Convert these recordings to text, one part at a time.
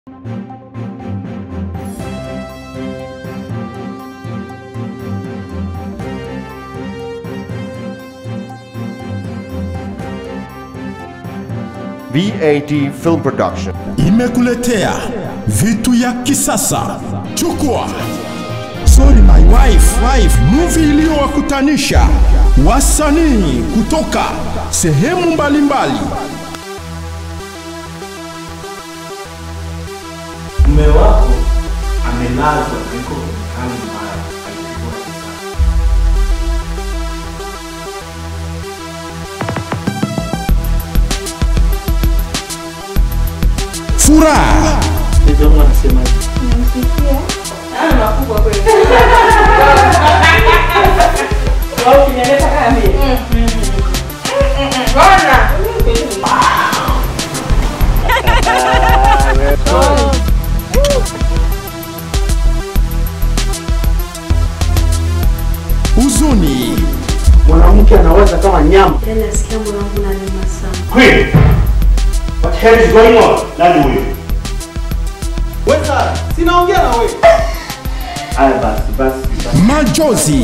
VAT Film Production. imekuletea vitu ya kisasa. Chukua Sorry My Wife, wife movie iliyowakutanisha wasanii kutoka sehemu mbalimbali. mume wako amelazwa na yuko kwenye hali mbaya, alipigwa risasi. Furaha, Mzee wangu anasemaje? huzuni, Mwanamke anawaza kama nyama. Yaani nasikia moyo wangu unaniuma sana. Queen, what the hell is going on? Nani huyu? Wesa, sinaongea na wewe. Haya basi, basi, basi. majozi,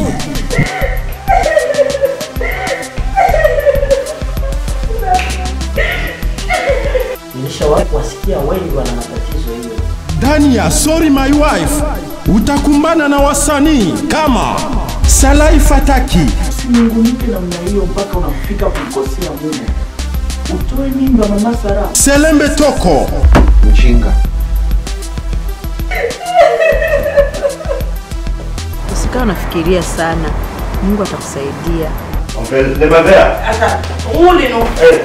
Nilishawahi kuwasikia wengi wana matatizo hiyo. ndani ya Sorry My Wife utakumbana na wasanii kama Salai Fataki, Mungu mpe namna hiyo mpaka unafika kumkosea mume. Utoe mimba mama Sara. Selembe Toko, Mjinga. Usikawa unafikiria sana, Mungu atakusaidia. On fait les bavères. Eh,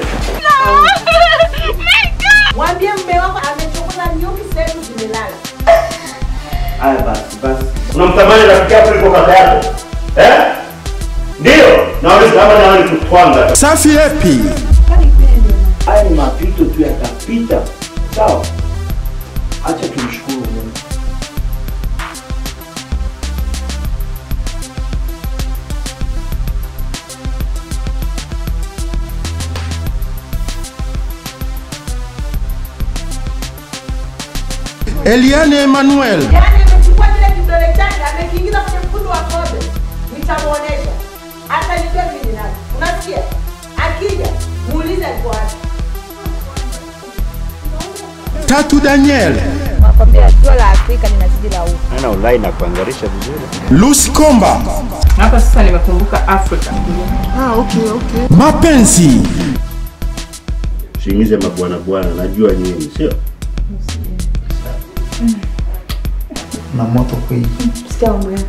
Mwambie mme wako amechokoza nyuki zetu zimelala. Haya basi, basi. Unamtamani rafiki yako kuliko kaka yako? Eh? Ndio. Nauliza kama nawe ni kutwanga. Safi Epi, Haya ni mapito tu yatapita. Sawa? Acha tumshukuru Mungu. Eliane Emmanuel, Yaani amechukua kile kidole chake amekiingiza kwenye mkundu wa kobe. Nitamuonesha. Atanijua mimi ni nani. Unasikia? Akija, muulize alikuwa wapi. Tatu Daniel, Nakwambia jua la Afrika linazidi la huku. Ana ulai na kuangarisha vizuri. Lucy Komba, Hapa sasa nimekumbuka Afrika. mapenzi, Usiingize mabwana bwana, najua nyinyi, sio? Na moto kweli. Sikia mambo yako.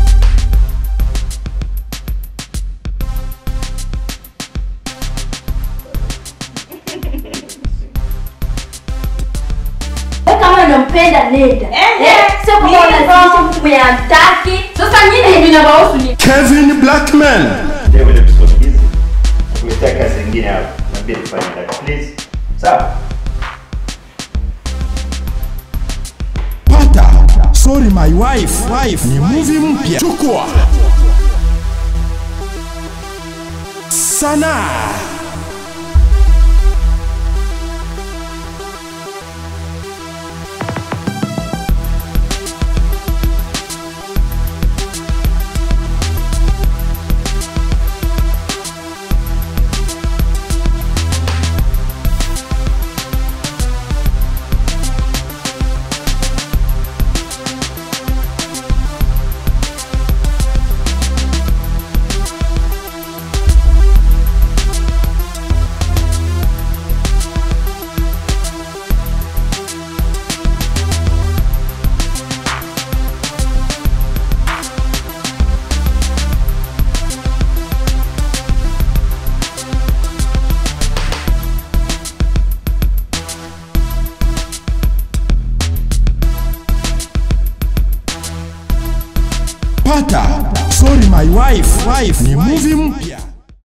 Wewe kama unampenda nenda. Eh, sio kama unalazimisha mtu mwenye hamtaki. Sasa nyinyi vinawahusu ni Kevin Blackman, Ndio vile episode hizi. Kuletea kazi nyingine hapa. Naambia nifanye that please. Sawa? pata Sorry My Wife, wife ni movie mpya. Chukua sanaa pata Sorry My Wife, wife ni movie mpya.